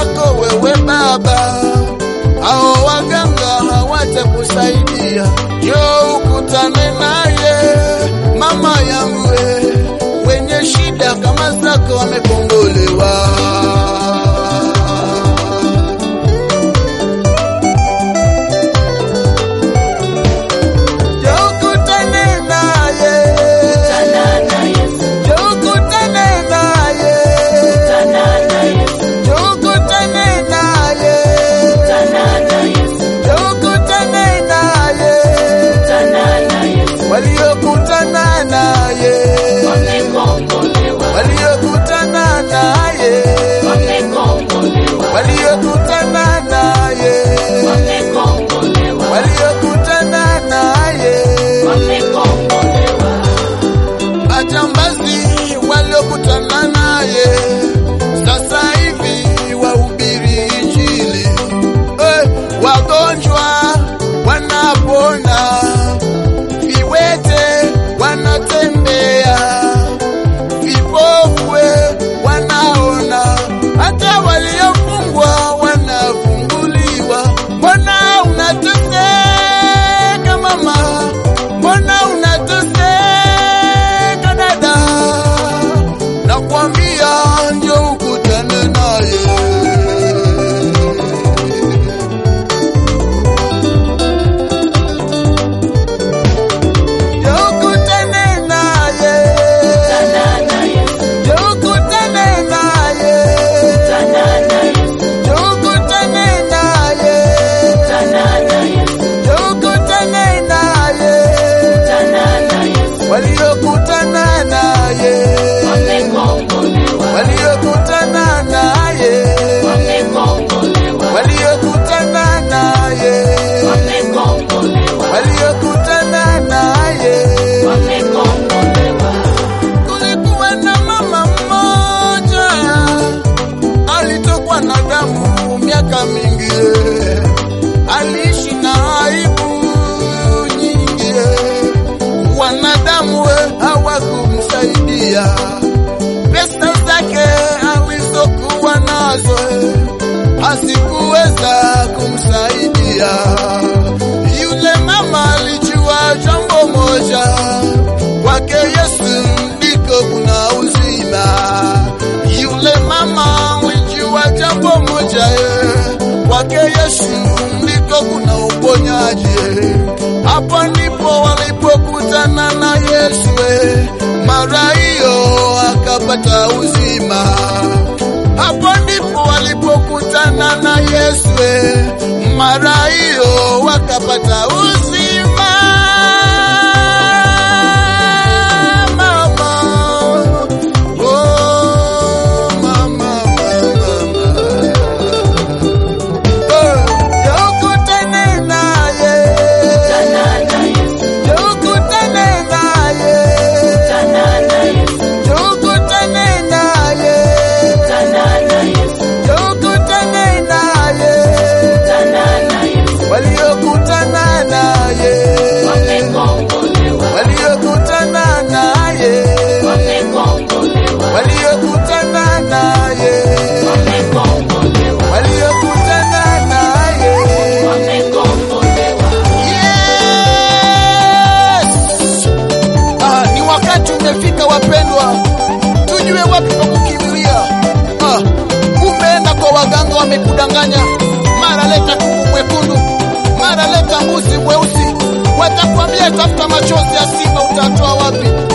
zako wewe Baba, hao waganga hawatakusaidia. Njoo ukutane naye mama yangu, we, wenye shida kama zako wamekombolewa. Njoo ukutane naye, njoo ukutane naye, njoo ukutane naye, njoo ukutane naye, waliokutana naye, waliokutana naye, waliokutana naye, waliokutana naye, majambazi waliokutana naye, sasa hivi wahubiri Injili. Eh, wagonjwa wanapona, viwete wanatembea, vipofu wanaona, hata waliofungwa wanafunguliwa. Mbona unateseka mama? Mbona unateseka dada? Nakwambia njoo ukutane naye. Njoo ukutane naye. Njoo ukutane naye. Njoo ukutane naye. Njoo ukutane naye. Waliokutana naye. Waliokutana naye. Waliokutana naye. Waliokutana naye. Kulikuwa na mama mmoja alitokwa na damu miaka mingi, aliishi na aibu nyingi, wanadamu hawakumsaidia. Pesa zake alizokuwa nazo hazikuweza kumsaidia. Yule mama alijua jambo moja, kwake Yesu ndiko kuna uzima. Yule mama alijua jambo moja, eh, kwake Yesu ndiko kuna uponyaji. eh. Hapo ndipo walipokutana na Yesu, eh, mara hiyo akapata uzima. Hapo ndipo walipokutana na Yesu, eh, mara hiyo wakapata uzima. Mama, oh, mama, mama, oh, njoo ukutane naye, njoo ukutane naye, njoo ukutane naye, njoo ukutane naye, waliokutana naye, waliokutana naye, waliokutana naye, waliokutana naye. Yes! Ah, ni wakati umefika wapendwa, tujue wapi pa kukimbilia. Ah, umeenda kwa waganga wamekudanganya, mara leta kuku mwekundu, mara leta mbuzi mweusi, watakwambia tafuta machozi ya simba, utatoa wapi?